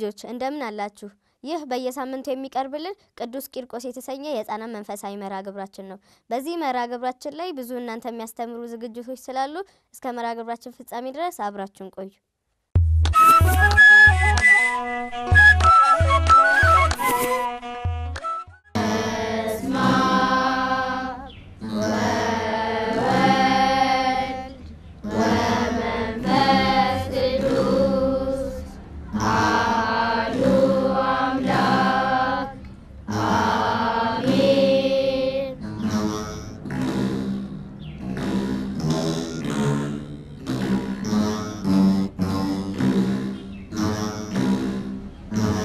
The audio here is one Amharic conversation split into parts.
ልጆች እንደምን አላችሁ? ይህ በየሳምንቱ የሚቀርብልን ቅዱስ ቂርቆስ የተሰኘ የህፃናት መንፈሳዊ መርሃ ግብራችን ነው። በዚህ መርሃ ግብራችን ላይ ብዙ እናንተ የሚያስተምሩ ዝግጅቶች ስላሉ እስከ መርሃ ግብራችን ፍጻሜ ድረስ አብራችሁን ቆዩ። Amen.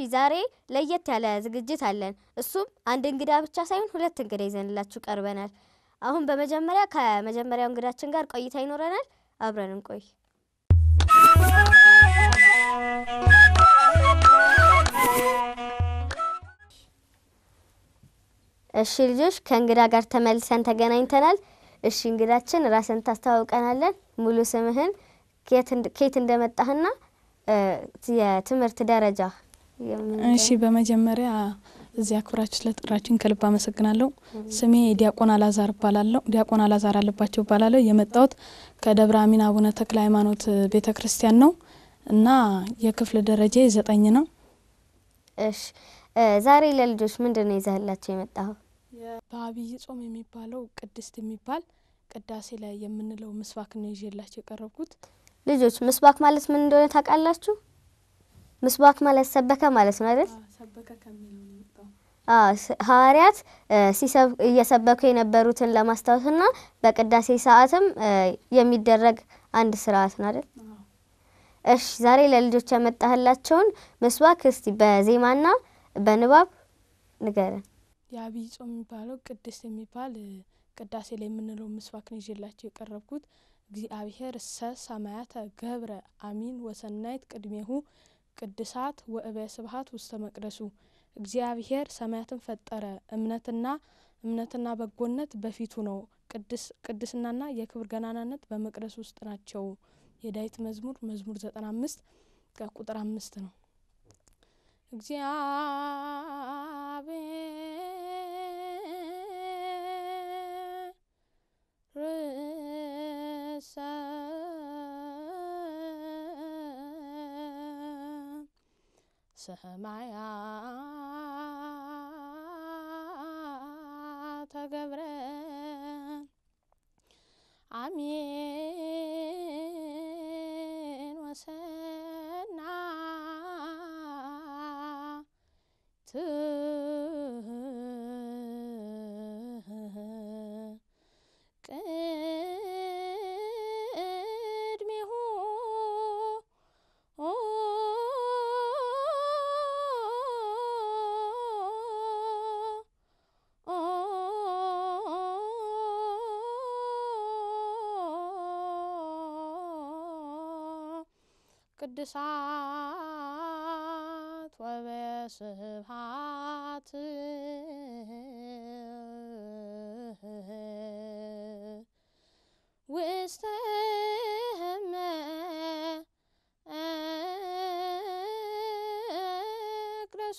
ዛሬ ለየት ያለ ዝግጅት አለን። እሱም አንድ እንግዳ ብቻ ሳይሆን ሁለት እንግዳ ይዘንላችሁ ቀርበናል። አሁን በመጀመሪያ ከመጀመሪያው እንግዳችን ጋር ቆይታ ይኖረናል። አብረን እንቆይ። እሺ ልጆች ከእንግዳ ጋር ተመልሰን ተገናኝተናል። እሺ እንግዳችን ራስን ታስተዋውቀናለን። ሙሉ ስምህን፣ ከየት እንደመጣህና የትምህርት ደረጃ እሺ በመጀመሪያ እዚህ አክብራችሁ ስለጠራችን ከልብ አመሰግናለሁ። ስሜ ዲያቆን አላዛር እባላለሁ። ዲያቆን አላዛር አለባቸው እባላለሁ። የመጣሁት ከደብረ አሚን አቡነ ተክለ ሃይማኖት ቤተ ክርስቲያን ነው እና የክፍል ደረጃ ዘጠኝ ነው። እሺ ዛሬ ለልጆች ምንድን ነው ይዘህላቸው የመጣኸው? በአብይ ጾም የሚባለው ቅድስት የሚባል ቅዳሴ ላይ የምንለው ምስባክ ነው ይዤላቸው የቀረብኩት። ልጆች ምስባክ ማለት ምን እንደሆነ ታውቃላችሁ? ምስባክ ማለት ሰበከ ማለት ነው አይደል? ሰበከ ከሚለው ነው የመጣው። ሐዋርያት እየሰበኩ የነበሩትን ለማስታወስና በቅዳሴ ሰዓትም የሚደረግ አንድ ስርዓት ነው አይደል? እሺ ዛሬ ለልጆች ያመጣህላቸውን ምስባክ እስቲ በዜማና በንባብ ንገረን። የአብይ ጾም የሚባለው ቅድስት የሚባል ቅዳሴ ላይ የምንለው ምስባክ ነው ይዤላቸው የቀረብኩት። እግዚአብሔር እሰ ሰማያተ ገብረ አሚን ወሰናይት ቅድሜሁ ቅድሳት ወእበ ስብሀት ውስተ መቅደሱ። እግዚአብሔር ሰማያትን ፈጠረ፣ እምነትና እምነትና በጎነት በፊቱ ነው፣ ቅድስናና የክብር ገናናነት በመቅደሱ ውስጥ ናቸው። የዳዊት መዝሙር መዝሙር ዘጠና አምስት ከቁጥር አምስት ነው። እግዚአብሔር ርዕሰ ሰማያተ ገብረ አሜን ወሰናይት ቅድሜሁ ቅድሳት ወበስብሐት ውስተ መቅደሱ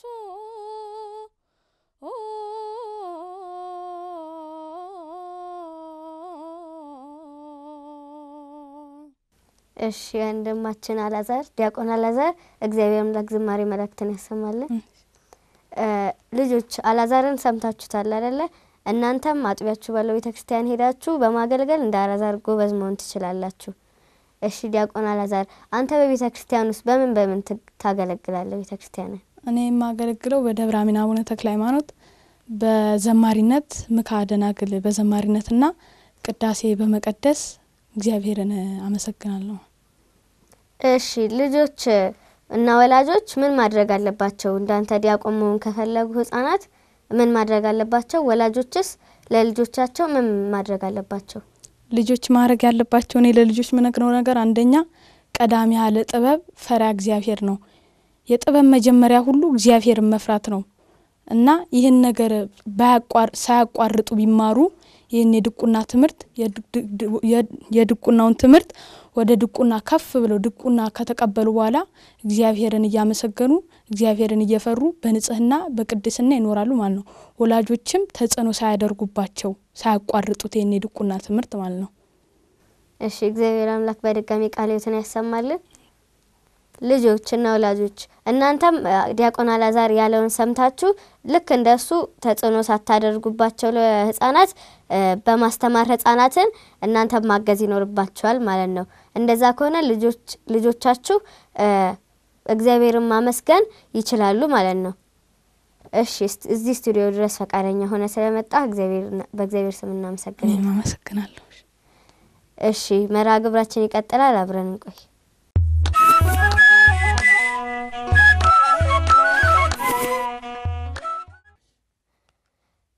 እሺ ወንድማችን አላዛር ዲያቆን አላዛር እግዚአብሔር አምላክ ዝማሬ መላእክትን ያሰማልን። ልጆች አላዛርን ሰምታችሁታል አይደለ? እናንተም አጥቢያችሁ ባለው ቤተ ክርስቲያን ሄዳችሁ በማገልገል እንደ አላዛር ጎበዝ መሆን ትችላላችሁ። እሺ ዲያቆን አላዛር አንተ በቤተ ክርስቲያን ውስጥ በምን በምን ታገለግላለህ? ቤተ ክርስቲያንን እኔ የማገለግለው በደብረ አሚን አቡነ ተክለ ሃይማኖት በዘማሪነት ምክሐ ደናግል በዘማሪነትና ቅዳሴ በመቀደስ እግዚአብሔርን አመሰግናለሁ። እሺ ልጆች እና ወላጆች ምን ማድረግ አለባቸው? እንዳንተ ዲያቆን መሆን ከፈለጉ ህጻናት ምን ማድረግ አለባቸው? ወላጆችስ ለልጆቻቸው ምን ማድረግ አለባቸው? ልጆች ማድረግ ያለባቸው እኔ ለልጆች ምነግረው ነገር አንደኛ ቀዳሚ ያለ ጥበብ ፈሪሃ እግዚአብሔር ነው። የጥበብ መጀመሪያ ሁሉ እግዚአብሔርን መፍራት ነው እና ይህን ነገር ሳያቋርጡ ቢማሩ ይህን የድቁና ትምህርት የድቁናውን ትምህርት ወደ ድቁና ከፍ ብለው ድቁና ከተቀበሉ በኋላ እግዚአብሔርን እያመሰገኑ እግዚአብሔርን እየፈሩ በንጽህና በቅድስና ይኖራሉ ማለት ነው። ወላጆችም ተጽዕኖ ሳያደርጉባቸው ሳያቋርጡት ይህን የድቁና ትምህርት ማለት ነው። እሺ እግዚአብሔር አምላክ በድጋሚ ቃለ ሕይወትን ያሰማልን። ልጆች እና ወላጆች እናንተም ዲያቆን አላዛር ያለውን ሰምታችሁ ልክ እንደሱ ተጽዕኖ ሳታደርጉባቸው ለህጻናት በማስተማር ህጻናትን እናንተም ማገዝ ይኖርባችኋል ማለት ነው። እንደዛ ከሆነ ልጆቻችሁ እግዚአብሔርን ማመስገን ይችላሉ ማለት ነው። እሺ እዚህ ስቱዲዮ ድረስ ፈቃደኛ ሆነ ስለመጣ በእግዚአብሔር ስም እናመሰግናለን። እኔም አመሰግናለሁ። እሺ መርሃ ግብራችን ይቀጥላል። አብረን እንቆይ።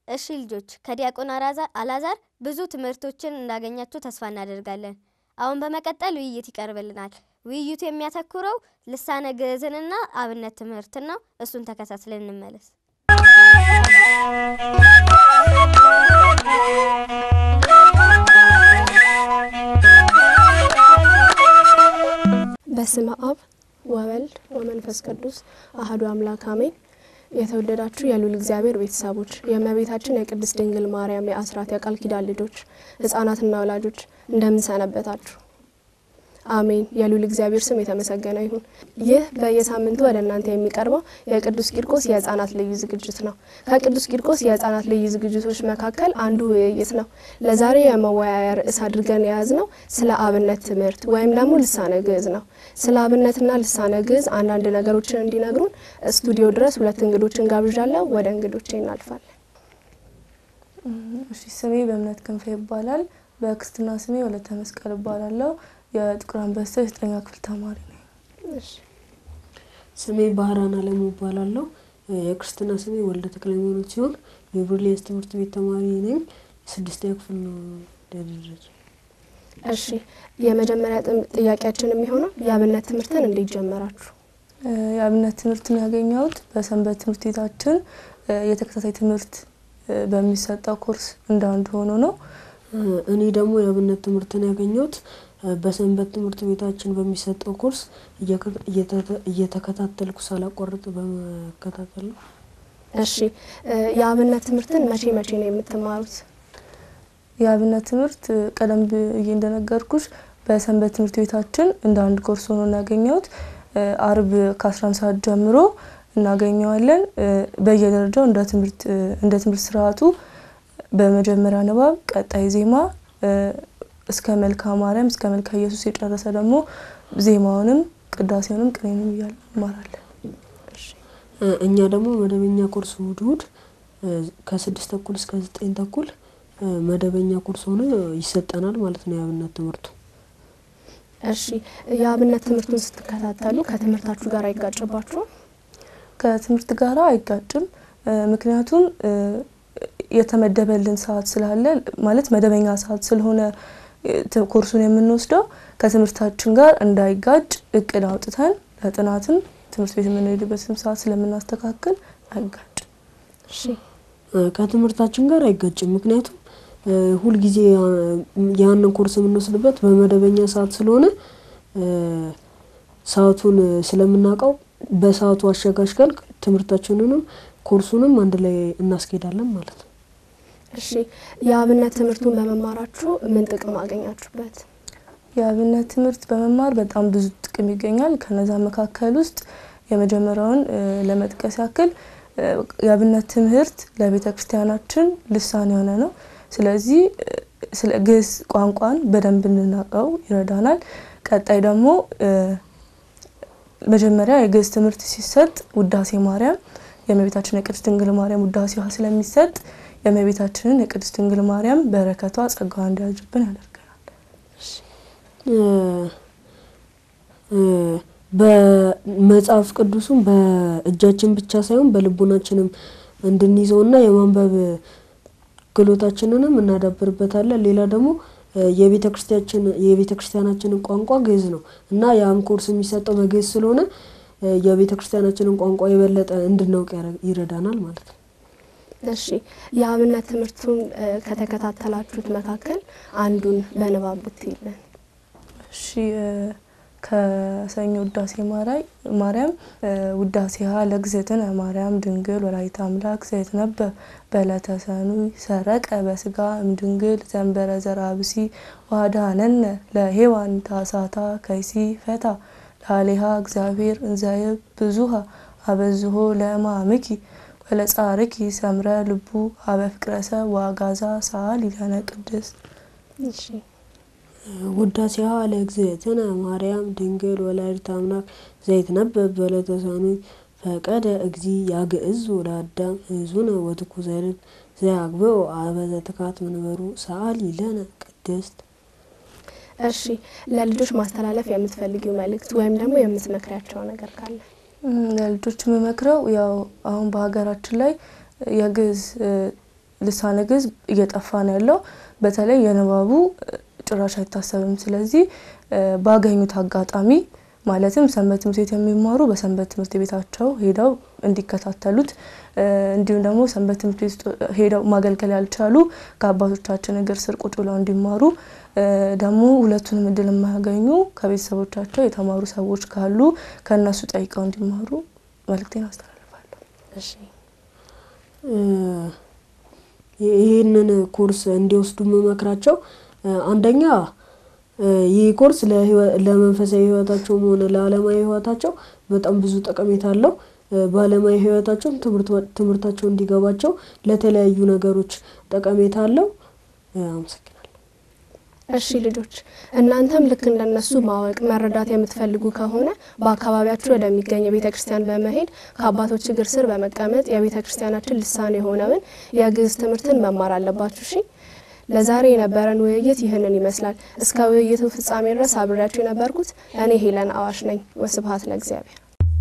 እሺ ልጆች ከዲያቆን አላዛር ብዙ ትምህርቶችን እንዳገኛችሁ ተስፋ እናደርጋለን። አሁን በመቀጠል ውይይት ይቀርብልናል። ውይይቱ የሚያተኩረው ልሳነ ግዕዝንና አብነት ትምህርትን ነው። እሱን ተከታትለን እንመለስ። በስመ አብ ወወልድ ወመንፈስ ቅዱስ አህዱ አምላክ አሜን። የተወደዳችሁ የሉል እግዚአብሔር ቤተሰቦች የእመቤታችን የቅድስት ድንግል ማርያም የአስራት የቃል ኪዳን ልጆች ሕጻናትና ወላጆች እንደምን ሰነበታችሁ? አሜን። የሉል እግዚአብሔር ስም የተመሰገነ ይሁን። ይህ በየሳምንቱ ወደ እናንተ የሚቀርበው የቅዱስ ቂርቆስ የህጻናት ልዩ ዝግጅት ነው። ከቅዱስ ቂርቆስ የህጻናት ልዩ ዝግጅቶች መካከል አንዱ ውይይት ነው። ለዛሬ የመወያያ ርዕስ አድርገን የያዝነው ስለ አብነት ትምህርት ወይም ደግሞ ልሳነ ግዕዝ ነው። ስለ አብነትና ልሳነ ግዕዝ አንዳንድ ነገሮችን እንዲነግሩን ስቱዲዮ ድረስ ሁለት እንግዶችን ጋብዣለሁ። ወደ እንግዶቼ እናልፋለን። እሺ ስሜ በእምነት ክንፈ ይባላል። በክርስትና ስሜ ወለተ መስቀል እባላለሁ። የጥቁር አንበሳ የዘጠኛ ክፍል ተማሪ ነኝ። ስሜ ባህራን አለሙ እባላለሁ። የክርስትና ስሜ ወልደ ተክለ ሃይማኖት ሲሆን የብርሌስ ትምህርት ቤት ተማሪ ነኝ። ስድስተኛ ክፍል ነው ደረጃ። እሺ የመጀመሪያ ጥያቄያችን የሚሆነው የአብነት ትምህርትን እንዴት ጀመራችሁ? የአብነት ትምህርትን ያገኘሁት በሰንበት ትምህርት ቤታችን የተከታታይ ትምህርት በሚሰጠው ኮርስ እንዳንዱ ሆኖ ነው። እኔ ደግሞ የአብነት ትምህርትን ያገኘሁት በሰንበት ትምህርት ቤታችን በሚሰጠው ኮርስ እየተከታተልኩ ሳላቋርጥ በመከታተል ነው። እሺ የአብነት ትምህርትን መቼ መቼ ነው የምትማሩት? የአብነት ትምህርት ቀደም ብዬ እንደነገርኩሽ በሰንበት ትምህርት ቤታችን እንደ አንድ ኮርስ ሆኖ እናገኘሁት። አርብ ከ11 ሰዓት ጀምሮ እናገኘዋለን። በየደረጃው እንደ ትምህርት እንደ ትምህርት ስርዓቱ በመጀመሪያ ንባብ፣ ቀጣይ ዜማ እስከ መልካ ማርያም እስከ መልካ ኢየሱስ የጨረሰ ደግሞ ዜማውንም ቅዳሴውንም ቅኔንም እያለ እንማራለን። እኛ ደግሞ መደበኛ ኮርስ እሑድ እሑድ ከስድስት ተኩል እስከ ዘጠኝ ተኩል መደበኛ ኮርስ ሆኖ ይሰጠናል ማለት ነው የአብነት ትምህርቱ። እሺ የአብነት ትምህርቱን ስትከታተሉ ከትምህርታችሁ ጋር አይጋጭባችሁም? ከትምህርት ጋር አይጋጭም። ምክንያቱም የተመደበልን ሰዓት ስላለ ማለት መደበኛ ሰዓት ስለሆነ ኮርሱን የምንወስደው ከትምህርታችን ጋር እንዳይጋጭ እቅድ አውጥተን ለጥናትም ትምህርት ቤት የምንሄድበትም ሰዓት ስለምናስተካክል አይጋጭም። እሺ ከትምህርታችን ጋር አይጋጭም። ምክንያቱም ሁልጊዜ ያንን ኮርስ የምንወስድበት በመደበኛ ሰዓት ስለሆነ ሰዓቱን ስለምናውቀው በሰዓቱ አሸጋሽገን ትምህርታችንንም ኮርሱንም አንድ ላይ እናስኬዳለን ማለት ነው። እሺ የአብነት ትምህርቱን በመማራችሁ ምን ጥቅም አገኛችሁበት? የአብነት ትምህርት በመማር በጣም ብዙ ጥቅም ይገኛል። ከነዛ መካከል ውስጥ የመጀመሪያውን ለመጥቀስ ያክል የአብነት ትምህርት ለቤተ ክርስቲያናችን ልሳን የሆነ ነው። ስለዚህ ስለ ግዕዝ ቋንቋን በደንብ እንድናውቀው ይረዳናል። ቀጣይ ደግሞ መጀመሪያ የግዕዝ ትምህርት ሲሰጥ ውዳሴ ማርያም የእመቤታችን የቅድስት ድንግል ማርያም ውዳሴዋ ስለሚሰጥ የእመቤታችንን የቅድስት ድንግል ማርያም በረከቷ ጸጋዋ እንዲያድርብን ያደርገናል። በመጽሐፍ ቅዱሱም በእጃችን ብቻ ሳይሆን በልቡናችንም እንድንይዘውና የማንበብ ክህሎታችንንም እናዳብርበታለን። ሌላ ደግሞ የቤተ ክርስቲያችን የቤተ ክርስቲያናችንን ቋንቋ ግዕዝ ነው እና ያም ኮርስ የሚሰጠው በግዕዝ ስለሆነ የቤተ ክርስቲያናችንን ቋንቋ የበለጠ እንድናውቅ ይረዳናል ማለት ነው። እሺ የአብነት ትምህርቱን ከተከታተላችሁት መካከል አንዱን በንባብ ብትይልን። እሺ ከሰኞ ውዳሴ ማርያም ውዳሴሃ ለእግዝእትነ ማርያም ድንግል ወላዲተ አምላክ ዘይትነበብ በዕለተ ሰኑይ ሰረቀ በስጋ እምድንግል ዘንበረ ዘራብሲ ዋዳነነ ለሔዋን ታሳታ ከይሲ ፈታ ላሌሃ እግዚአብሔር እንዘይብ ብዙሃ አበዝሆ ለማምኪ ወለጻርኪ ሰምረ ልቡ አበ ፍቅረሰ ዋጋዛ ሰአሊ ለነ ቅድስት እሺ ውዳሴሃ ለእግዝእትነ ማርያም ድንግል ወላዲተ አምላክ ዘይትነበብ በዕለተ ሰኑይ ፈቀደ እግዚ ያግዕዝ ወለአዳም ሕዙነ ወትኩ ዘይርግ ዘያግብኦ አበ ዘትካት መንበሩ ሰአሊ ለነ ቅድስት። እሺ ለልጆች ማስተላለፍ የምትፈልጊው መልእክት ወይም ደግሞ የምትመክሪያቸው ነገር ካለ? ለልጆች የምመክረው ያው አሁን በሀገራችን ላይ የግዕዝ ልሳነ ግዕዝ እየጠፋ ነው ያለው። በተለይ የንባቡ ጭራሽ አይታሰብም። ስለዚህ ባገኙት አጋጣሚ ማለትም ሰንበት ትምህርት ቤት የሚማሩ በሰንበት ትምህርት ቤታቸው ሄደው እንዲከታተሉት እንዲሁም ደግሞ ሰንበት ትምህርት ቤት ሄደው ማገልገል ያልቻሉ ከአባቶቻችን እግር ስር ቁጭ ብለው እንዲማሩ ደግሞ ሁለቱንም እድል የማያገኙ ከቤተሰቦቻቸው የተማሩ ሰዎች ካሉ ከእነሱ ጠይቀው እንዲማሩ መልእክቴን አስተላልፋለሁ። እሺ ይህንን ኮርስ እንዲወስዱ የምመክራቸው አንደኛ ይህ ኮርስ ለመንፈሳዊ ሕይወታቸውም ሆነ ለዓለማዊ ሕይወታቸው በጣም ብዙ ጠቀሜታ አለው። በዓለማዊ ሕይወታቸውም ትምህርታቸው እንዲገባቸው ለተለያዩ ነገሮች ጠቀሜታ አለው። አመሰግናለሁ። እሺ ልጆች እናንተም ልክ እንደነሱ ማወቅ መረዳት የምትፈልጉ ከሆነ በአካባቢያችሁ ወደሚገኝ ቤተ ክርስቲያን በመሄድ ከአባቶች እግር ስር በመቀመጥ የቤተ ክርስቲያናችን ልሳን የሆነውን የግዕዝ ትምህርትን መማር አለባችሁ። እሺ ለዛሬ የነበረን ውይይት ይህንን ይመስላል። እስከ ውይይቱ ፍጻሜ ድረስ አብሬያችሁ የነበርኩት እኔ ሄለን አዋሽ ነኝ። ወስብሐት ለእግዚአብሔር።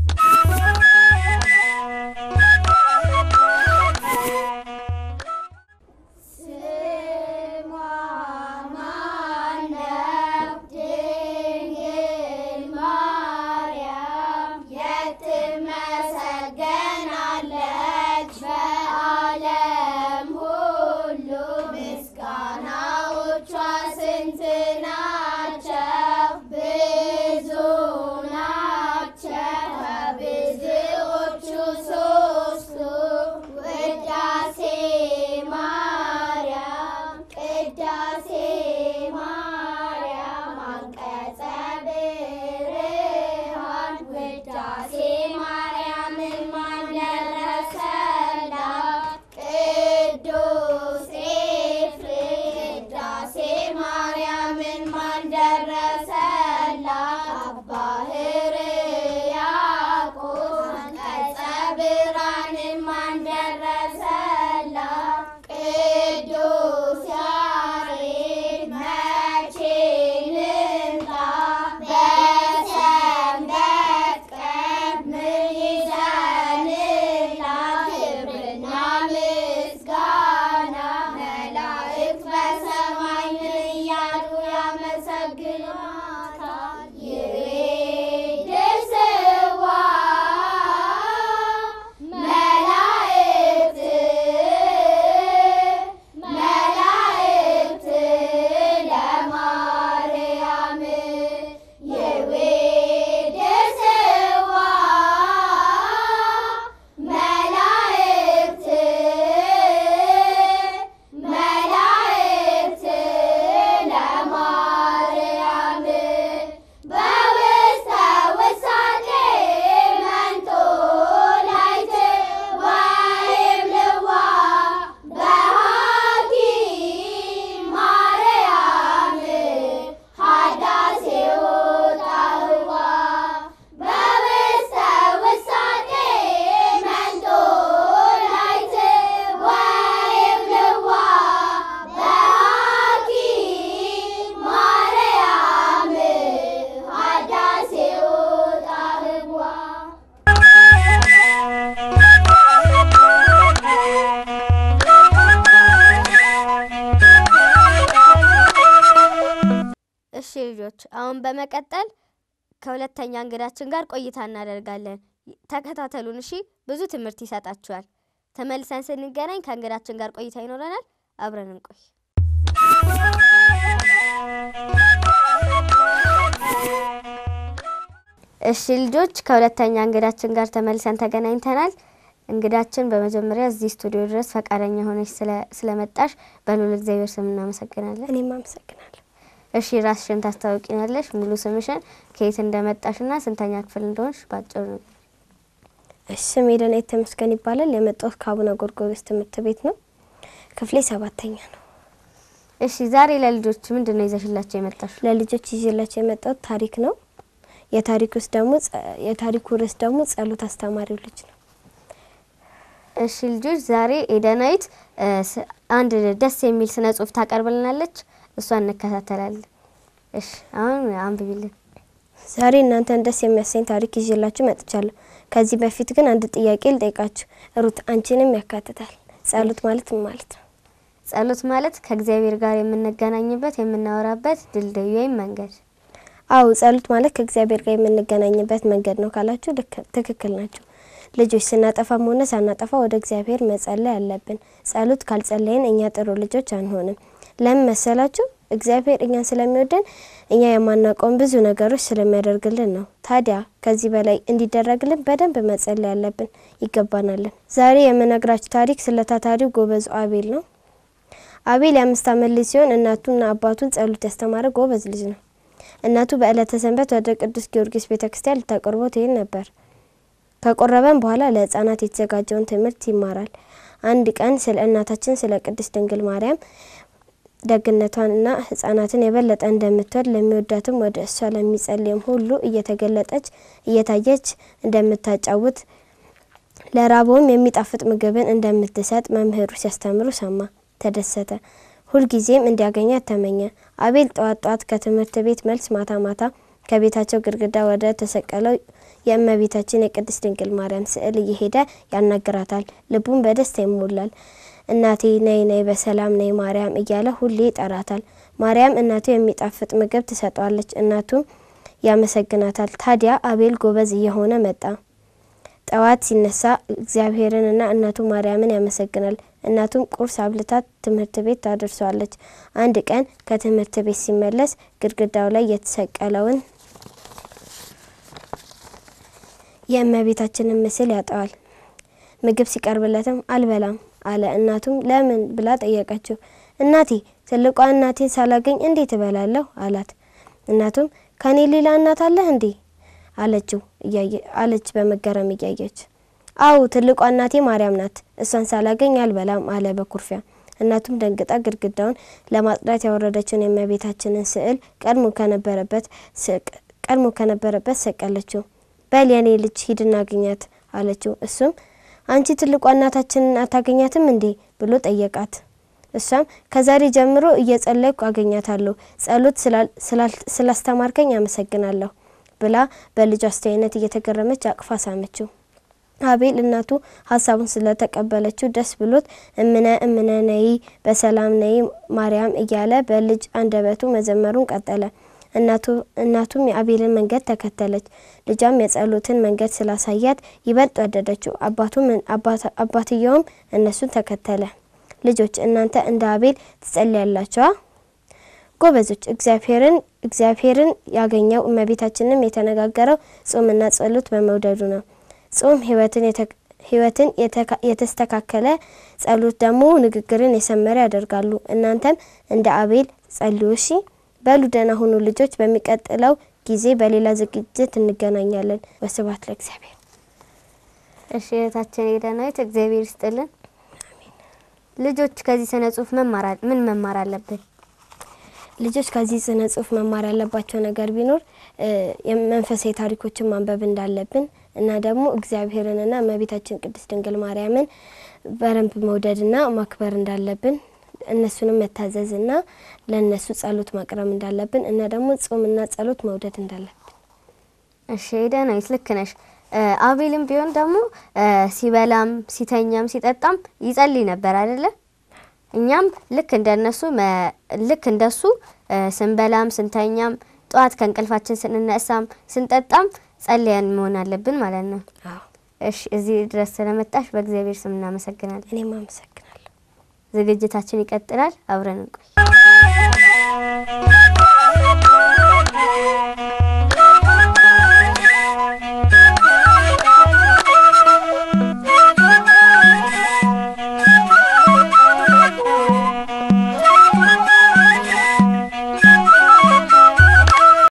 እሺ ልጆች አሁን በመቀጠል ከሁለተኛ እንግዳችን ጋር ቆይታ እናደርጋለን። ተከታተሉን እሺ። ብዙ ትምህርት ይሰጣችኋል። ተመልሰን ስንገናኝ ከእንግዳችን ጋር ቆይታ ይኖረናል። አብረን እንቆይ። እሺ ልጆች ከሁለተኛ እንግዳችን ጋር ተመልሰን ተገናኝተናል። እንግዳችን በመጀመሪያ እዚህ ስቱዲዮ ድረስ ፈቃደኛ ሆነች ስለመጣሽ በልዑል እግዚአብሔር ስም እናመሰግናለን። እኔም አመሰግናለሁ። እሺ ራስሽን ታስታውቂናለሽ? ሙሉ ስምሽን፣ ከየት እንደመጣሽና ስንተኛ ክፍል እንደሆንሽ ባጭሩ ነገር። እሺ ስሜ ደናይት ተመስገን ይባላል። የመጣሁት ከአቡነ ጎርጎርዮስ ትምህርት ቤት ነው። ክፍሌ ሰባተኛ ነው። እሺ ዛሬ ለልጆች ምንድን ነው ይዘሽላቸው የመጣሽ? ለልጆች ይዤላቸው የመጣሁት ታሪክ ነው። የታሪክ ውስጥ ደግሞ የታሪኩ ርዕስ ደግሞ ጸሎት አስተማሪው ልጅ ነው። እሺ ልጆች ዛሬ ኤደናይት አንድ ደስ የሚል ስነ ጽሁፍ ታቀርብልናለች። እሷን እንከታተላለን። እሺ አሁን አንብቢልን። ዛሬ እናንተን ደስ የሚያሰኝ ታሪክ ይዤላችሁ መጥቻለሁ። ከዚህ በፊት ግን አንድ ጥያቄ ልጠይቃችሁ። ሩት አንቺንም ያካትታል። ጸሎት ማለት ምን ማለት ነው? ጸሎት ማለት ከእግዚአብሔር ጋር የምንገናኝበት የምናወራበት ድልድይ ወይም መንገድ። አው ጸሎት ማለት ከእግዚአብሔር ጋር የምንገናኝበት መንገድ ነው ካላችሁ ልክ- ትክክል ናቸው። ልጆች ስናጠፋም ሆነ ሳናጠፋ ወደ እግዚአብሔር መጸለይ አለብን። ጸሎት ካልጸለይን እኛ ጥሩ ልጆች አንሆንም። ለምን መሰላችሁ? እግዚአብሔር እኛን ስለሚወደን እኛ የማናውቀውን ብዙ ነገሮች ስለሚያደርግልን ነው። ታዲያ ከዚህ በላይ እንዲደረግልን በደንብ መጸለይ አለብን ይገባናልን። ዛሬ የምነግራችሁ ታሪክ ስለ ታታሪው ጎበዙ አቤል ነው። አቤል የአምስት ዓመት ልጅ ሲሆን እናቱና አባቱን ጸሎት ያስተማረ ጎበዝ ልጅ ነው። እናቱ በዕለተ ሰንበት ወደ ቅዱስ ጊዮርጊስ ቤተ ክርስቲያን ልታቆርቦ ትሄድ ነበር። ከቆረበም በኋላ ለሕፃናት የተዘጋጀውን ትምህርት ይማራል። አንድ ቀን ስለ እናታችን ስለ ቅድስት ድንግል ማርያም ደግነቷንና ሕፃናትን የበለጠ እንደምትወድ ለሚወዳትም ወደ እሷ ለሚጸልይም ሁሉ እየተገለጠች እየታየች እንደምታጫውት ለራበውም የሚጣፍጥ ምግብን እንደምትሰጥ መምህሩ ሲያስተምሩ ሰማ፣ ተደሰተ። ሁልጊዜም እንዲያገኛት ተመኘ። አቤል ጠዋት ጠዋት ከትምህርት ቤት መልስ ማታ ማታ ከቤታቸው ግድግዳ ወደ ተሰቀለው የእመቤታችን የቅድስት ድንግል ማርያም ስዕል እየሄደ ያናግራታል። ልቡን በደስታ ይሞላል። እናቴ ነይ ነይ፣ በሰላም ነይ ማርያም እያለ ሁሌ ይጠራታል። ማርያም እናቱ የሚጣፍጥ ምግብ ትሰጠዋለች፣ እናቱም ያመሰግናታል። ታዲያ አቤል ጎበዝ እየሆነ መጣ። ጠዋት ሲነሳ እግዚአብሔርንና እናቱ ማርያምን ያመሰግናል። እናቱም ቁርስ አብልታት ትምህርት ቤት ታደርሰዋለች። አንድ ቀን ከትምህርት ቤት ሲመለስ ግድግዳው ላይ የተሰቀለውን የእመቤታችንን ምስል ያጠዋል። ምግብ ሲቀርብለትም አልበላም አለ። እናቱም ለምን ብላ ጠየቀችው። እናቴ ትልቋ እናቴን ሳላገኝ እንዴት እበላለሁ አላት። እናቱም ከኔ ሌላ እናት አለህ እንዴ አለችው አለች በመገረም እያየች። አው ትልቋ እናቴ ማርያም ናት፣ እሷን ሳላገኝ አልበላም አለ በኩርፊያ። እናቱም ደንግጣ ግድግዳውን ለማጽዳት ያወረደችውን የእመቤታችንን ስዕል ቀድሞ ከነበረበት ቀድሞ ከነበረበት ሰቀለችው። በል የኔ ልጅ ሂድና አግኛት አለችው። እሱም አንቺ ትልቋ እናታችንን አታገኛትም እንዴ ብሎ ጠየቃት። እሷም ከዛሬ ጀምሮ እየጸለይኩ አገኛታለሁ፣ ጸሎት ስላስተማርከኝ አመሰግናለሁ ብላ በልጁ አስተያየት እየተገረመች አቅፋ ሳመችው። አቤል እናቱ ሀሳቡን ስለተቀበለችው ደስ ብሎት እምነ እምነ ነይ በሰላም ነይ ማርያም እያለ በልጅ አንደበቱ መዘመሩን ቀጠለ። እናቱም የአቤልን መንገድ ተከተለች። ልጇም የጸሎትን መንገድ ስላሳያት ይበልጥ ወደደችው። አባትየውም እነሱን ተከተለ። ልጆች እናንተ እንደ አቤል ትጸልያላችኋ? ጎበዞች እግዚአብሔርን እግዚአብሔርን ያገኘው እመቤታችንም የተነጋገረው ጾምና ጸሎት በመውደዱ ነው። ጾም ሕይወትን የተስተካከለ ጸሎት ደግሞ ንግግርን የሰመረ ያደርጋሉ። እናንተም እንደ አቤል ጸልዩ እሺ። በሉ ደህና ሁኑ ልጆች። በሚቀጥለው ጊዜ በሌላ ዝግጅት እንገናኛለን። ወስብሐት ለእግዚአብሔር። እሺ እህታችን የዳናዊት እግዚአብሔር ይስጥልን። ልጆች ከዚህ ስነ ጽሁፍ ምን መማር አለብን? ልጆች ከዚህ ስነ ጽሁፍ መማር ያለባቸው ነገር ቢኖር የመንፈሳዊ ታሪኮችን ማንበብ እንዳለብን እና ደግሞ እግዚአብሔርንና እመቤታችን ቅድስት ድንግል ማርያምን በደንብ መውደድና ማክበር እንዳለብን እነሱንም መታዘዝና ለእነሱ ጸሎት ማቅረብ እንዳለብን እና ደግሞ ጾምና ጸሎት መውደድ እንዳለብን። እሺ ዳናዊት ልክ ነሽ። አቤልም ቢሆን ደግሞ ሲበላም ሲተኛም ሲጠጣም ይጸልይ ነበር አይደለ? እኛም ልክ እንደነሱ ልክ እንደሱ ስንበላም ስንተኛም ጠዋት ከእንቅልፋችን ስንነሳም ስንጠጣም ጸልያን መሆን አለብን ማለት ነው። እሺ እዚህ ድረስ ስለመጣሽ በእግዚአብሔር ስም እናመሰግናለን። እኔም አመሰግናለሁ። ዝግጅታችን ይቀጥላል። አብረን እንቆይ።